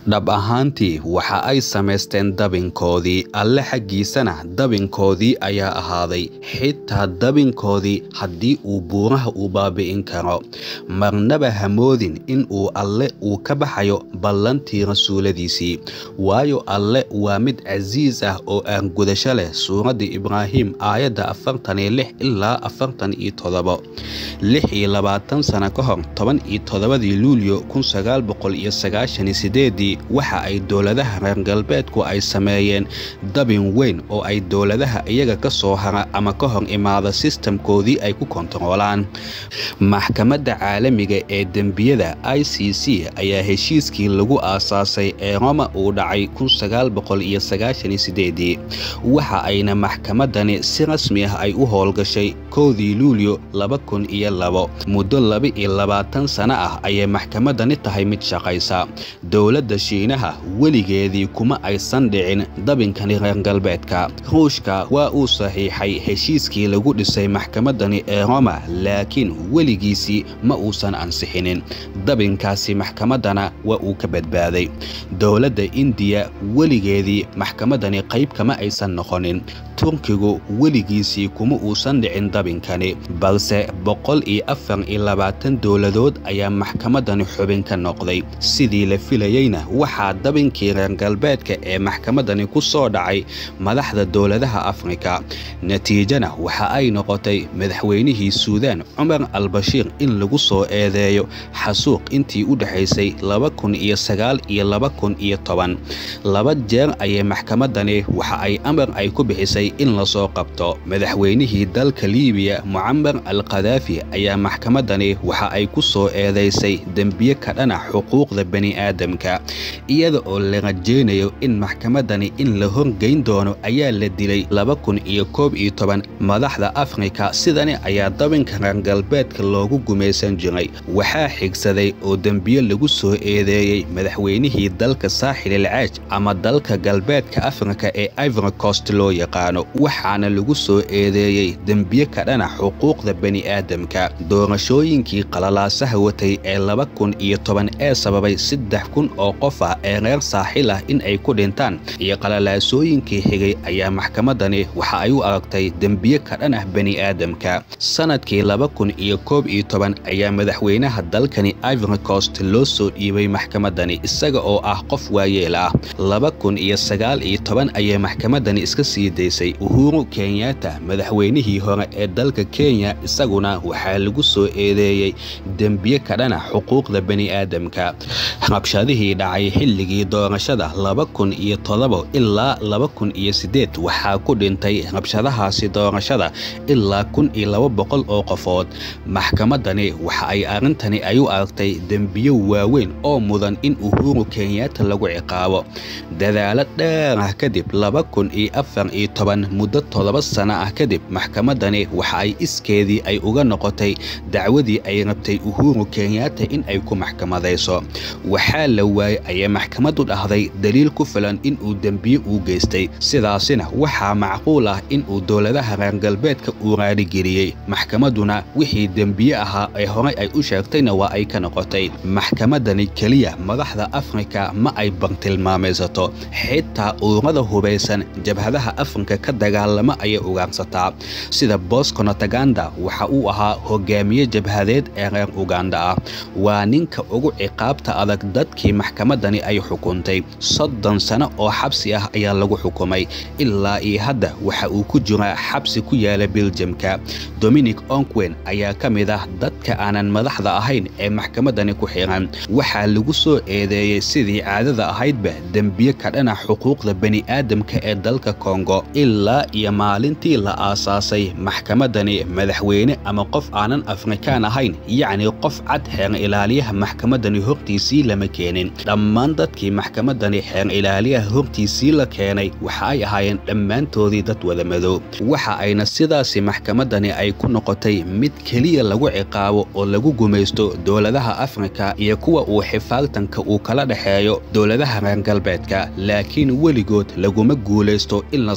dhab ahaantii waxa ay samaysteen dabinkoodii alle xaggiisana dabinkoodii ayaa ahaaday xitaa dabinkoodii haddii uu buuraha uu baabi'in karo marnaba hamoodin in uu alle uu ka baxayo ballantii rasuuladiisii waayo alle waa mid casiis ah oo aangudasho leh suuraddii ibraahim aayadda afartan iyo lix ilaa afartan iyo todobo lix iyo labaatan sano ka hor toban iyo toddobadii luulyo kun sagaal boqol iyo sagaashan iyo sideedii waxa ay dowladaha reer galbeedku ay sameeyeen dabin weyn oo ay dowladaha iyaga ka soo hara ama ka hor imaada sistamkoodii ay ku kontaroolaan maxkamadda caalamiga ee dembiyada i c c ayaa heshiiskii lagu aasaasay ee roma uu dhacay kun sagaal boqol iyo sagaashan iyo sideedii waxa ayna maxkamadani si rasmi ah ay u howlgashay kowdii luulyo laba kun iyo labo muddo laba iyo labaatan sano ah ayay maxkamadani tahay mid shaqaysa dowladda shiinaha weligeedii kuma aysan dhicin dabinkani reer galbeedka ruushka waa uu saxiixay heshiiskii lagu dhisay maxkamadani ee roma laakiin weligiisii ma uusan ansixinin dabinkaasi maxkamadana waa uu ka badbaaday dowladda indiya weligeedii maxkamadani qayb kama aysan noqonin turkigu weligiisii kuma uusan dhicin dabinkani balse boqol iyo afar iyo labaatan dowladood ayaa maxkamadani xubin ka noqday sidii la filayeyna waxaa dabinkii reer galbeedka ee maxkamadani ku soo dhacay madaxda dowladaha afrika natiijana waxa ay noqotay madaxweynihii suudaan cumar albashiir in lagu soo eedeeyo xasuuq intii u dhexaysay laba kun iyo sagaal iyo laba kun iyo toban laba jeer ayay maxkamadani waxa ay amar ay ku bixisay in lasoo qabto madaxweynihii dalka liibiya mucamar al khadaafi ayaa maxkamadani waxa ay ku soo eedaysay dembiye ka dhana xuquuqda bani'aadamka iyada oo la rajaynayo in maxkamadani in la horgeyn doono ayaa la dilay laba kun iyo koob iyo toban madaxda afrika sidani ayaa dabinka reer galbeedka loogu gumaysan jiray waxaa xigsaday oo dembiye lagu soo eedeeyey madaxweynihii dalka saaxil alcaaj ama dalka galbeedka afrika ee ivory coast loo yaqaano waxaana lagu soo eedeeyey dembiye ka dhana xuquuqda bani'aadamka doorashooyinkii qalalaasaha watay ee laba kun iyo toban ee sababay saddex kun oo qof ah ee reer saaxil ah in ay ku dhintaan iyo qalalaasooyinkii xigay ayaa maxkamadani waxa ay u aragtay dembiye ka dhan ah bani'aadamka sanadkii laba kun iyo koob iyo toban ayaa madaxweynaha dalkani ivory coast loo soo dhiibay maxkamadani isaga oo ah qof waayeel ah laba kun iyo sagaal iyo toban ayay maxkamadani iska sii daysay uhuru kenyatta madaxweynihii hore ee dalka kenya isaguna waxaa lagu soo eedeeyey dembiye ka dhana xuquuqda bani'aadamka rabshadihii dhacay xilligii doorashada laba kun iyo todobo ilaa laba kun iyo siddeed waxaa ku dhintay rabshadahaasi doorashada ilaa kun iyo laba boqol oo qofood maxkamadani waxa ay arrintani ay u aragtay dembiyo waaweyn oo mudan in uhuru kenyatta lagu ciqaabo dadaalo dheer ah kadib laba kun iyo afar iyo toban muddo toddoba sano ah kadib maxkamadani waxa ay iskeedii ay uga noqotay dacwadii ay rabtay uhuru kenyatta in ay ku maxkamadayso waxaa la waayey ayay maxkamaddu dhahday daliil ku filan in uu dembiye uu geystay sidaasina waxaa macquul ah in uu dowladaha reer galbeedka uu raaligeliyey maxkamadduna wixii dembiye ahaa ee horey ay u sheegtayna waa ay ka noqotay maxkamadani keliya madaxda afrika ma ay bartilmaamaysato xitaa ururada hubaysan jabhadaha afrika ka dagaalama ayay ugaarsataa sida bosco nataganda waxa uu ahaa hogaamiye jabhadeed ee reer uganda ah waa ninka ugu ciqaabta adag dadkii maxkamadani ay xukuntay soddon sano oo xabsi ah ayaa lagu xukumay ilaa iyo hadda waxa uu ku jiraa xabsi ku yaala beljamka dominic onkwen ayaa ka mid ah dadka aanan madaxda ahayn ee maxkamadani ku xiran waxaa lagu soo eedeeyey sidii caadada ahaydba dembiye ka dhana xuquuqda bani'aadamka ee dalka kongo ilaa iyo maalintii la aasaasay maxkamadani madaxweyne ama qof aanan afrikaan ahayn yacni qof cad xeer ilaaliyaha maxkamadani hortiisii lama keenin dhammaan dadkii maxkamadani xeer ilaaliyaha hortiisii la keenay waxa ay ahaayeen dhammaantoodii dad wada madow waxa ayna sidaasi maxkamadani ay ku noqotay mid keliya lagu ciqaabo oo lagu gumaysto dowladaha afrika iyo kuwa uu xifaagtanka uu kala dhexeeyo dowladaha reer galbeedka laakiin weligood laguma guulaysto in la soo qabto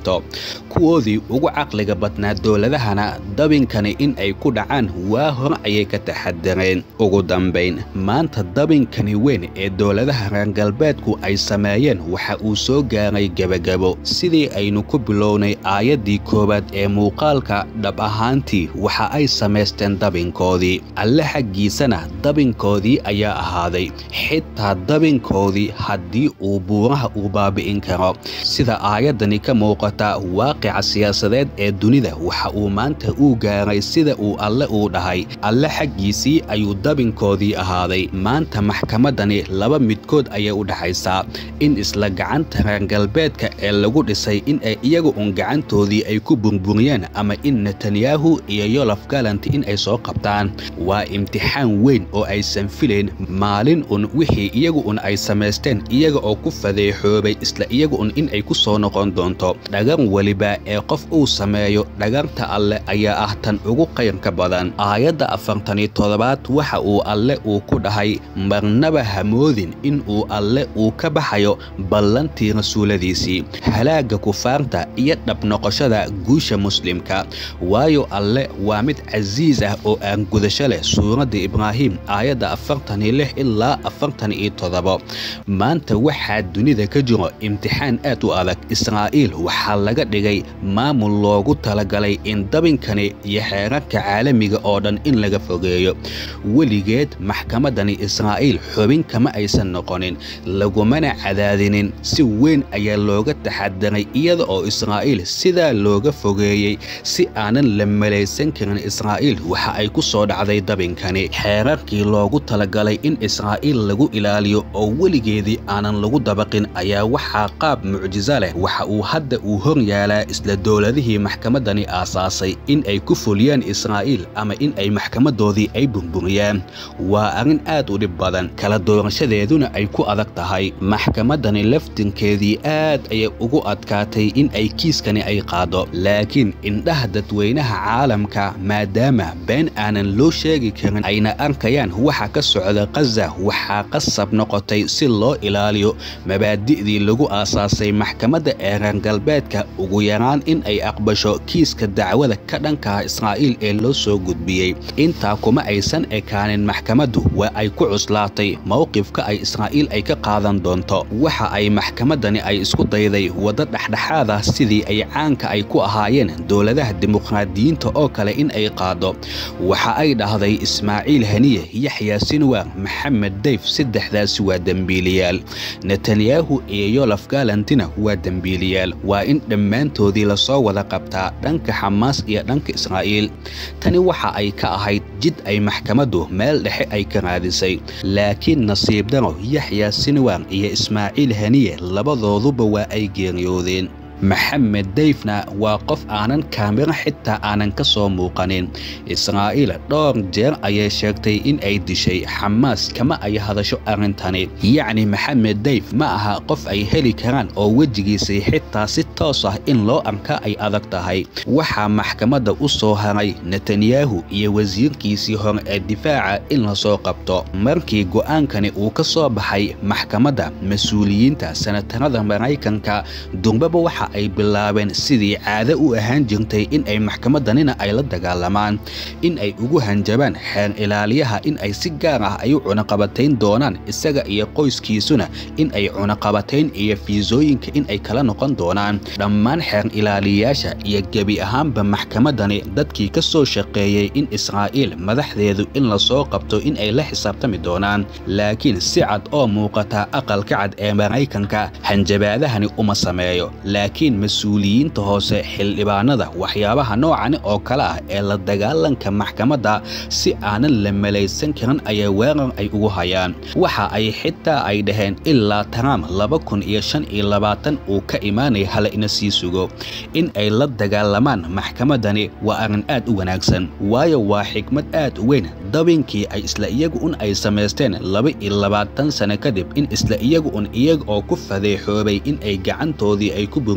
qabto kuwoodii ugu caqliga badnaa dowladahana dabinkani in ay ku dhacaan waa hore ayay ka taxadareen ugu dambayn maanta dabinkani weyn ee dowladaha reer galbeedku ay sameeyeen waxa uu soo gaaray gebagabo sidii aynu ku bilownay aayaddii koowaad ee muuqaalka dhab ahaantii waxa ay samaysteen dabinkoodii alle xaggiisana dabinkoodii ayaa ahaaday xitaa dabinkoodii haddii uu buuraha uu baabi'in karo sida aayaddani ka muuqata waaqica siyaasadeed ee dunida waxa uu maanta uu gaaray sida uu alle uu dhahay alle xaggiisii ayuu dabinkoodii ahaaday maanta maxkamaddani laba midkood ayay u dhaxaysaa in isla gacanta reer galbeedka ee lagu dhisay in ay iyaga un gacantoodii ay ku burburiyeen ama in netanyahu iyo yolof galant in ay soo qabtaan waa imtixaan weyn oo aysan filayn maalin un wixii iyagu un ay samaysteen iyaga oo ku fadeexoobay isla iyaga un in ay ku soo noqon doonto dhagar weliba ee qof uu sameeyo dhagarta alle ayaa ah tan ugu qayrka badan aayadda afartaniyo toddobaad waxa uu alle uu ku dhahay marnaba hamoodin in uu alle uu ka baxayo ballantii rasuuladiisii halaagga kufaarta iyo dhabnoqoshada guusha muslimka waayo alle waa mid casiis ah oo aan gudasho leh suuradda ibraahim aayadda afartan iyo lix ilaa afartan iyo toddobo maanta waxaa dunida ka jiro imtixaan aad u adag israa'iil waxaa laga dhigay maamul loogu talagalay in dabinkani iyo xeerarka caalamiga oo dhan in laga fogeeyo weligeed maxkamaddani israa'iil xubin kama aysan noqonin lagumana cadaadinin si weyn ayaa looga taxadaray iyada oo israa'iil sidaa looga fogeeyey si aanan la malaysan karin israa'iil waxa ay ku soo dhacday dabinkani xeerarkii loogu talagalay in israa'iil lagu ilaaliyo oo weligeedii aanan lagu dabaqin ayaa waxaa qaab mucjiso leh waxa uu hadda uu hor yaalaa isla dowladihii maxkamaddani aasaasay in ay ku fuliyaan israa'iil ama in ay maxkamadoodii ay burburiyaan waa arrin aad u dhib badan kala doorashadeeduna ay ku adag tahay maxkamaddani laftinkeedii aad ayay ugu adkaatay in ay kiiskani ay qaado laakiin indhaha dadweynaha caalamka maadaama been aanan loo sheegi karin ayna arkayaan waxa ka socda kaza waxaa qasab noqotay si loo ilaaliyo mabaadi'dii lagu aasaasay maxkamadda ee reer galbeedka ugu yaraan in ay aqbasho kiiska dacwada ka dhankaha israa'iil ee loo soo gudbiyey intaa kuma aysan ekaanin maxkamaddu waa ay ku cuslaatay mowqifka ay israa'iil ay ka qaadan doonto waxa ay maxkamaddani ay isku dayday waddo dhexdhexaada sidii ay caanka ay ku ahaayeen dowladaha dimuqraadiyiinta oo kale in ay qaado waxa ay dhahday ismaaciil haniye yaxya sinwar maxamed dayf saddexdaasi waa dembiiliyaal netanyahu iyo yolof galantina waa dembiiliyaal waa in dhammaantoodii lasoo wada qabtaa dhanka xamaas iyo dhanka israa'iil tani waxa ay ka ahayd jid ay maxkamaddu meel dhexe ay ka raadisay laakiin nasiib daro yaxya sinwar iyo ismaaciil haniye labadooduba waa ay geeriyoodeen maxamed dayfna waa qof aanan kaamiro xitaa aanan ka soo muuqanin israa'iil dhowr jeer ayay sheegtay in ay dishay xamaas kama ay hadasho arrintani yacni maxamed dayf ma aha qof ay heli karaan oo wejigiisii xitaa si toos ah in loo arka ay adag tahay waxaa maxkamadda u soo haray netanyahu iyo wasiirkiisii hore ee difaaca in lasoo qabto markii go'aankani uu ka soo baxay maxkamadda mas-uuliyiinta sanatarada maraykanka durbaba waxa ay bilaabeen sidii caado u ahaan jirtay in ay maxkamaddanina ay la dagaalamaan in ay ugu hanjabaan xeer ilaaliyaha in ay si gaar ah ay u cunaqabatayn doonaan isaga iyo qoyskiisuna in ay cunaqabatayn iyo fiisooyinka in ay kala noqon doonaan dhammaan xeer ilaaliyayaasha iyo gebi ahaanba maxkamaddani dadkii ka soo shaqeeyey in israa'iil madaxdeedu in lasoo qabto in ay la xisaabtami doonaan laakiin si cad oo muuqata aqalka cad ee maraykanka hanjabaadahani uma sameeyo laakiin mas-uuliyiinta hoose xildhibaanada waxyaabaha noocani oo kale ah ee la dagaalanka maxkamadda si aanan la malaysan karin ayaa weerar ay ugu hayaan waxa ay xitaa ay dhaheen ilaa trump laba kun iyo shan iyo labaatan uu ka imaanaya hala ina sii sugo in ay la dagaalamaan maxkamaddani waa arrin aad u wanaagsan waayo waa xikmad aad u weyn dabinkii ay isla iyagu un ay samaysteen laba iyo labaatan sano kadib in isla iyagu un iyaga oo ku fadeexoobay in ay gacantoodii ay ku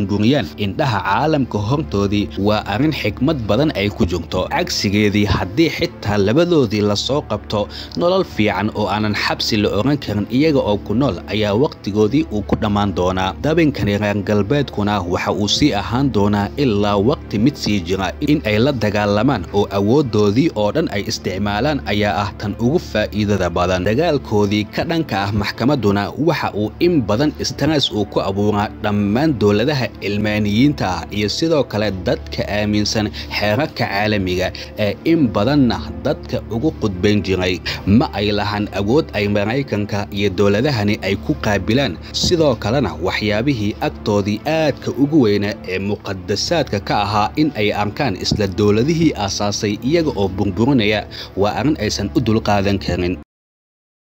burburiyaan indhaha caalamka hortoodii waa arrin xikmad badan ay ku jirto cagsigeedii haddii xitaa labadoodii lasoo qabto nolol fiican oo aanan xabsi la oran karin iyaga oo ku nool ayaa wakhtigoodii uu ku dhammaan doonaa dabinkani reer galbeedkuna waxa uu sii ahaan doonaa ilaa waqti mid sii jira in ay la dagaalamaan oo awooddoodii oo dhan ay isticmaalaan ayaa ah tan ugu faa'iidada badan dagaalkoodii ka dhanka ah maxkamadduna waxa uu in badan stress uu ku abuuraa dhammaan dowladaha cilmaaniyiinta ah iyo sidoo kale dadka aaminsan xeerarka caalamiga ee in badanna dadka ugu qudbayn jiray ma ay lahan awood ay maraykanka iyo dowladahani ay ku qaabilaan sidoo kalena waxyaabihii agtoodii aadka ugu weynaa ee muqadasaadka ka ahaa in ay arkaan isla dowladihii aasaasay iyaga oo burburinaya waa arrin aysan u dulqaadan karin